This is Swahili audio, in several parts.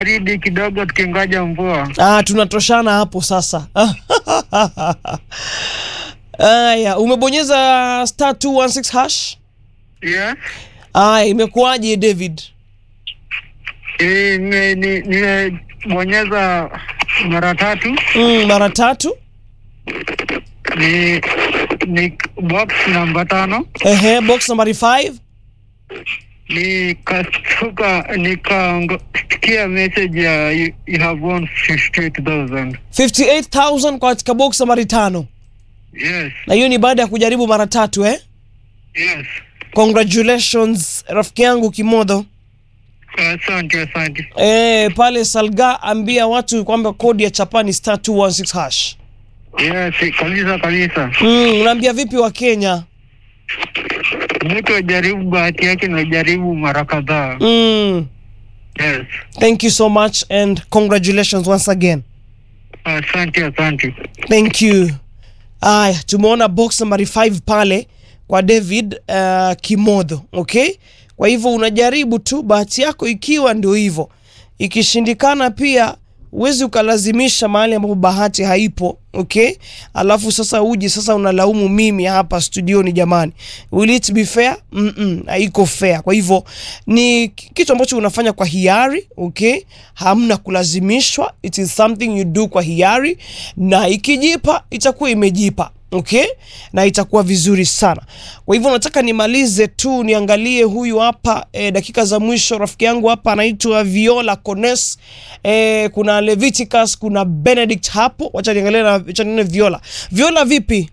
baridi kidogo tukingoja mvua. Ah, tunatoshana hapo sasa. Aya, umebonyeza star 216 hash? Yes. Aya, imekuwaje David? Eh, nime- ni- nimebonyeza mara tatu. Mm, mara tatu. Ni ni box namba tano. Ehe, box number 5. Nikastuka nikasikia message ya you, you have won 58,000. 58,000 kwa katika box nambari tano. Yes. Na hiyo ni baada ya kujaribu mara tatu eh? Yes. Congratulations rafiki yangu Kimodho. Asante, asante. Eh, pale Salga ambia watu kwamba kodi ya chapani star 216 hash. Yes, kabisa kabisa. Mm, unaambia vipi wa Kenya? Mtu ajaribu bahati yake na jaribu mara kadhaa. Mm, Yes. thank you so much and congratulations once again. Asante, asante. Thank you. Aya, tumeona box nambari 5 pale kwa David uh, Kimodho, okay? Kwa hivyo unajaribu tu bahati yako, ikiwa ndio hivyo. Ikishindikana pia huwezi ukalazimisha mahali ambapo bahati haipo, okay? Alafu sasa uji sasa unalaumu mimi hapa studioni, jamani, will it be fair? Mm -mm, haiko fair. Kwa hivyo ni kitu ambacho unafanya kwa hiari, okay? Hamna kulazimishwa, it is something you do kwa hiari, na ikijipa itakuwa imejipa okay na itakuwa vizuri sana kwa hivyo nataka nimalize tu niangalie huyu hapa e, dakika za mwisho rafiki yangu hapa anaitwa viola cones e, kuna leviticus kuna benedict hapo wacha niangalie na wacha nione viola viola vipi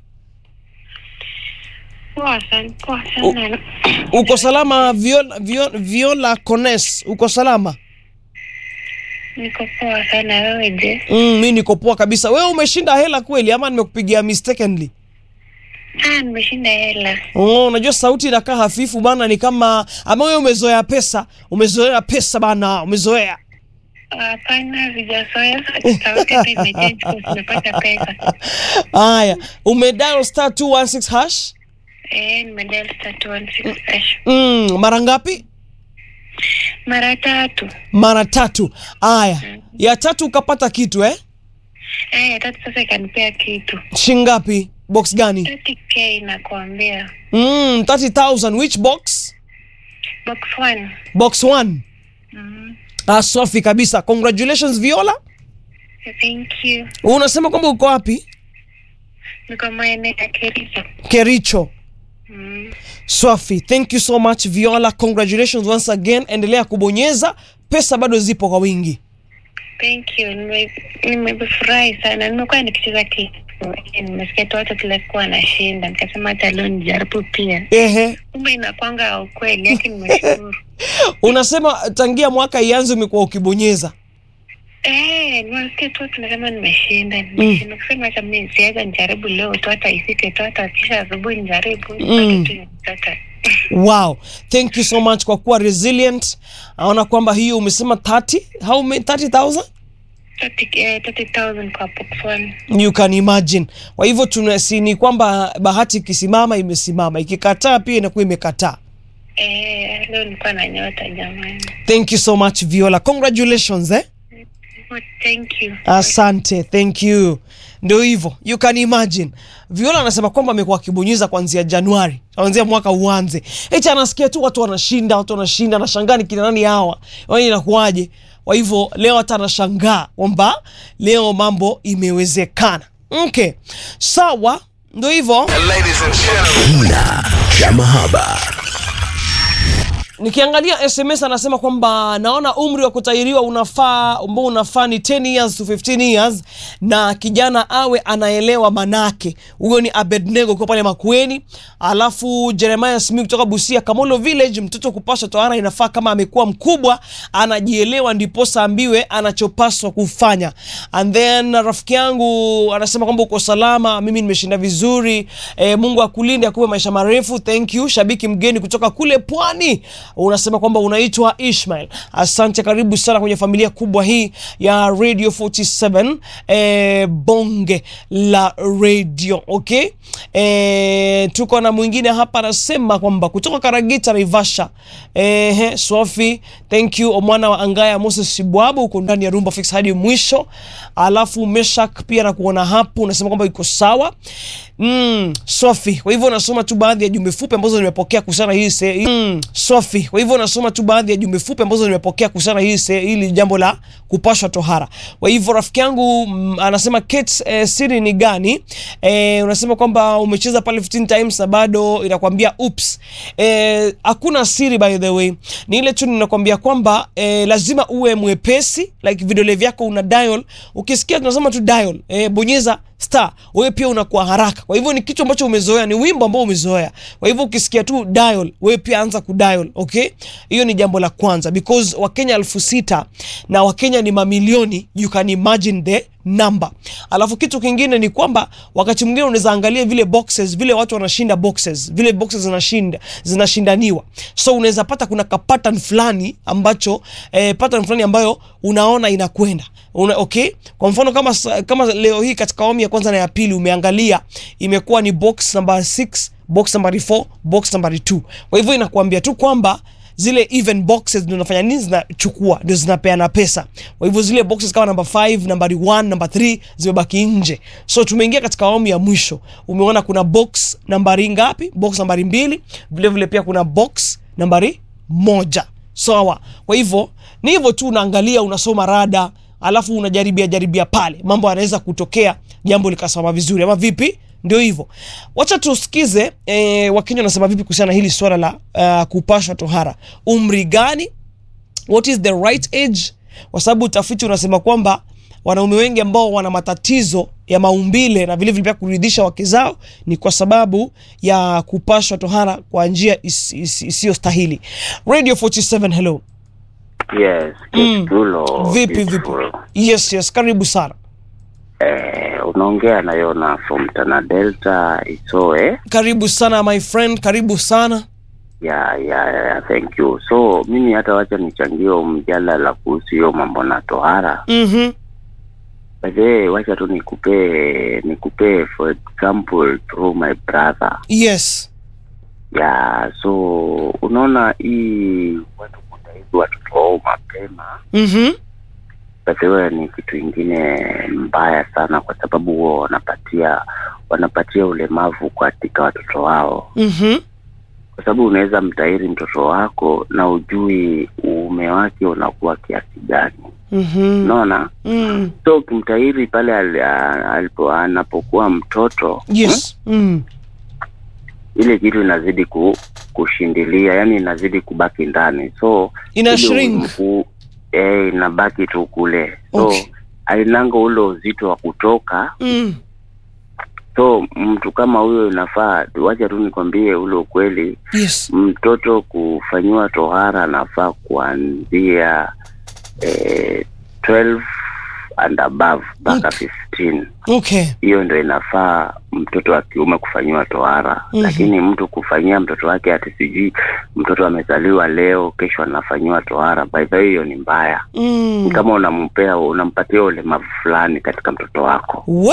Poa sana, poa sana. uko salama viola, viola, viola cones uko salama Niko poa sana, wewe je? mm, mi niko poa kabisa wewe umeshinda hela kweli ama nimekupigia mistakenly Ah, nimeshinda hela. Oh, unajua sauti inakaa hafifu bana, ni kama ama wewe umezoea pesa, umezoea pesa bana, umezoea. Hapana, sijazoea sauti hata imechange kwa nimepata pesa. Haya, umedial star 216 hash Eh, nimedial star 216 hash. mm, mara ngapi? Mara tatu. Mara tatu. Haya, ya tatu ukapata kitu eh? Eh, ya tatu sasa ikanipea kitu. Shingapi? Box gani? 30k nakuambia. Mm, 30,000 which box? Box 1. Box 1. Mm. Ah, safi kabisa. Congratulations Viola. Thank you. Unasema kwamba uko wapi? Niko maeneo ya Kericho. Kericho. Mm. Swafi, thank you so much Viola, congratulations once again. Endelea kubonyeza, pesa bado zipo kwa wingi. Thank you. Nime- Nimefurahi sana. Nimekuwa nikicheza kitu. Nimesikia tu watu kila siku wanashinda, nikasema hata leo nijaribu pia. Ehe, Kumbe inakwanga ukweli, lakini nimeshukuru. unasema tangia mwaka ianze umekuwa ukibonyeza. Eh, nimesikia tu watu nasema nimeshinda, nimeshinda. Kusema hata mimi siweza nijaribu leo tu, hata ifike tu, hata kisha asubuhi nijaribu. Mm. Bado tu nitaka. Wow, thank you so much kwa kuwa resilient. Naona kwamba hiyo umesema 30, how many 30,000? 30, eh, 30,000 kwa box one. You can imagine. Kwa hivyo tunasi ni kwamba bahati ikisimama imesimama, ikikataa pia inakuwa imekataa. Eh, leo nilikuwa na nyota jamani. Thank you so much Viola. Congratulations eh? Oh, thank you. Asante, thank you. Ndio hivyo, you can imagine. Viola anasema kwamba amekuwa akibonyeza kuanzia Januari, kuanzia mwaka uanze. Eti anasikia tu watu wanashinda, watu wanashinda, anashangaa ni kina nani hawa, wani inakuwaje? Kwa hivyo leo hata anashangaa kwamba leo mambo imewezekana. Okay, sawa, ndio hivyo. Kina cha mahaba. Nikiangalia SMS anasema kwamba naona umri wa kutahiriwa unafaa ambao unafaa ni 10 years to 15 years, na kijana awe anaelewa manake. Huyo ni Abednego kwa pale Makueni. Alafu Jeremiah Smith kutoka Busia Kamolo Village, mtoto kupaswa tohara inafaa kama amekuwa mkubwa anajielewa, ndiposa ambiwe anachopaswa kufanya. And then rafiki yangu anasema kwamba uko salama, mimi nimeshinda vizuri. E, Mungu akulinde akupe maisha marefu. Thank you. Shabiki mgeni kutoka kule Pwani unasema kwamba unaitwa Ishmael. Asante, karibu sana kwenye familia kubwa hii ya Radio 47 eh, bonge la radio okay. Eh, tuko na mwingine hapa anasema kwamba kutoka Karagita Naivasha, eh, Sofi, thank you Omwana wa Angaya Moses Sibwabu, uko ndani ya Rumba Fix hadi mwisho. Alafu Meshak pia nakuona hapo, unasema kwamba iko sawa mm, Sofi. Kwa hivyo unasoma tu baadhi ya jumbe fupi ambazo nimepokea kuhusiana hii se, mm, Sofi. Kwa hivyo unasoma tu baadhi ya jumbe fupi ambazo nimepokea kuhusiana hii se, hili jambo la kupashwa tohara. Kwa hivyo rafiki yangu mm, anasema Kate, eh, siri ni gani? Eh, unasema kwamba umecheza pale 15 times na bado inakwambia oops. Eh, hakuna siri by the way. Ni ile tu ninakwambia kwamba eh, lazima uwe mwepesi like vidole vyako una dial. Ukisikia tunasema tu dial, eh, bonyeza star wewe pia unakuwa haraka. Kwa hivyo ni kitu ambacho umezoea, ni wimbo ambao umezoea. Kwa hivyo ukisikia tu dial, wewe pia anza kudial, okay? Hiyo ni jambo la kwanza because Wakenya elfu sita na Wakenya ni mamilioni, you can imagine the number. Alafu kitu kingine ni kwamba wakati mwingine unaweza angalia vile boxes, vile watu wanashinda boxes, vile boxes zinashinda zinashindaniwa, so unaweza pata kuna ka pattern fulani ambacho eh, pattern fulani ambayo unaona inakwenda una, okay. Kwa mfano kama kama leo hii katika awamu ya kwanza na ya pili umeangalia imekuwa ni box number 6 box number 4 box number 2. Kwa hivyo inakuambia tu kwamba zile even boxes ndio zinafanya nini, zinachukua ndio zinapeana pesa. Kwa hivyo zile boxes kama number 5, number 1, number 3 zimebaki nje. So tumeingia katika awamu ya mwisho. Umeona kuna box nambari ngapi? Box nambari mbili, vile vile pia kuna box nambari moja. Sawa. Kwa hivyo ni hivyo tu, unaangalia unasoma rada, alafu unajaribia jaribia pale, mambo yanaweza kutokea, jambo likasimama vizuri, ama vipi? Ndio hivyo, wacha tusikize eh, Wakenya wanasema vipi kuhusiana na hili swala la uh, kupashwa tohara. Umri gani? What is the right age? Kwa sababu utafiti unasema kwamba wanaume wengi ambao wana matatizo ya maumbile na vile vile pia kuridhisha wake zao ni kwa sababu ya kupashwa tohara kwa njia isiyostahili. Radio 47, hello. Yes, Mm. Kitulo. Vipi vipi? beautiful. Yes, yes, karibu sana. Eh, unaongea na Yona from Tana Delta Isoe. Karibu sana my friend, karibu sana. Ya, ya, ya, thank you. So mimi hata wacha nichangie mjadala kuhusu hiyo mambo na tohara. Mhm. Baadaye wacha tu nikupe nikupe for example through my brother. Yes. Ya, so unaona hii watu kutaizi watoto wao mapema Mhm. Batewe ni kitu ingine mbaya sana, kwa sababu huwa wanapatia wanapatia ulemavu katika watoto wao, Mhm. kwa sababu unaweza mtahiri mtoto wako na ujui uume wake unakuwa kiasi gani, Mhm. unaona. Mm. So ukimtahiri pale al- a- alipo anapokuwa mtoto Yes. Mm. ile kitu inazidi ku, kushindilia, yani inazidi kubaki ndani, so Ina ile shrink. mfu- eh, inabaki tu kule, so Okay. ainanga ule uzito wa kutoka Mm. so mtu kama huyo inafaa wacha tu nikwambie ule ukweli Yes. mtoto kufanyiwa tohara anafaa kuanzia eh, 12 and above mpaka 15 Okay. hiyo ndo inafaa mtoto wa kiume kufanyiwa tohara Mhm. lakini mtu kufanyia mtoto wake ati sijui mtoto amezaliwa leo kesho anafanyiwa tohara by the way hiyo ni mbaya Mm. ni kama unampea unampatia ulemavu fulani katika mtoto wako We?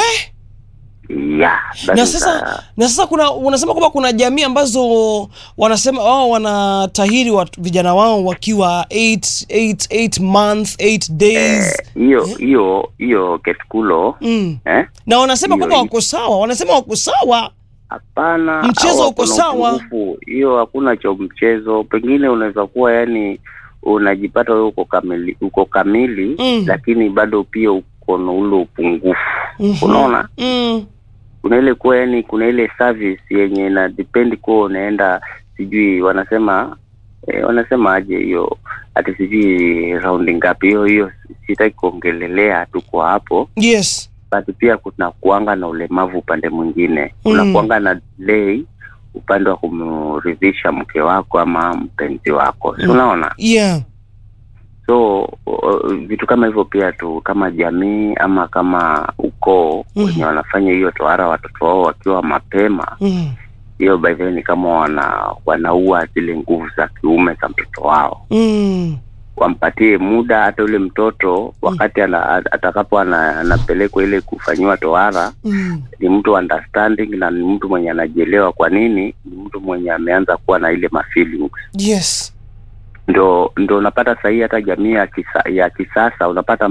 yeah, that Na is sasa a- na sasa kuna unasema kwamba kuna jamii ambazo wanasema wao wanatahiri wa vijana wao wakiwa 8 8 8 months 8 days. Eh, hiyo hiyo hiyo ketkulo Mm. eh? Na wanasema hiyo- kwamba wako sawa, wanasema wako sawa. Hapana, Mchezo hao uko hakuna sawa. upungufu. Hiyo hakuna cha mchezo. Pengine unaweza kuwa yani unajipata wewe uko kamili, uko kamili Mm. lakini bado pia uko na ule upungufu. Mhm. Unaona, Mm. kuna ile kuwa yani, kuna ile service yenye ina depend kuwa unaenda sijui wanasema eh, wanasema aje hiyo ati sijui raundi ngapi hiyo hiyo, sitaki kuongelelea, tuko hapo Yes. basi pia kuna kuanga na ulemavu upande mwingine Mm. kuna kuanga na delay upande wa kumridhisha mke wako ama mpenzi wako si Mm. unaona Yeah. so uh, vitu kama hivyo pia tu kama jamii ama kama ukoo Mhm. wenye wanafanya hiyo tohara watoto wao wakiwa mapema Mm. hiyo by the way ni kama wana wanaua zile nguvu za kiume za mtoto wao mm. wampatie muda hata yule mtoto wakati ana, atakapo ana, anapelekwa ile kufanyiwa tohara Mm. ni mtu understanding na ni mtu mwenye anajielewa kwa nini ni mtu mwenye ameanza kuwa na ile mafeelings yes ndo ndo unapata sahii hata jamii ya, kisa, ya kisasa unapata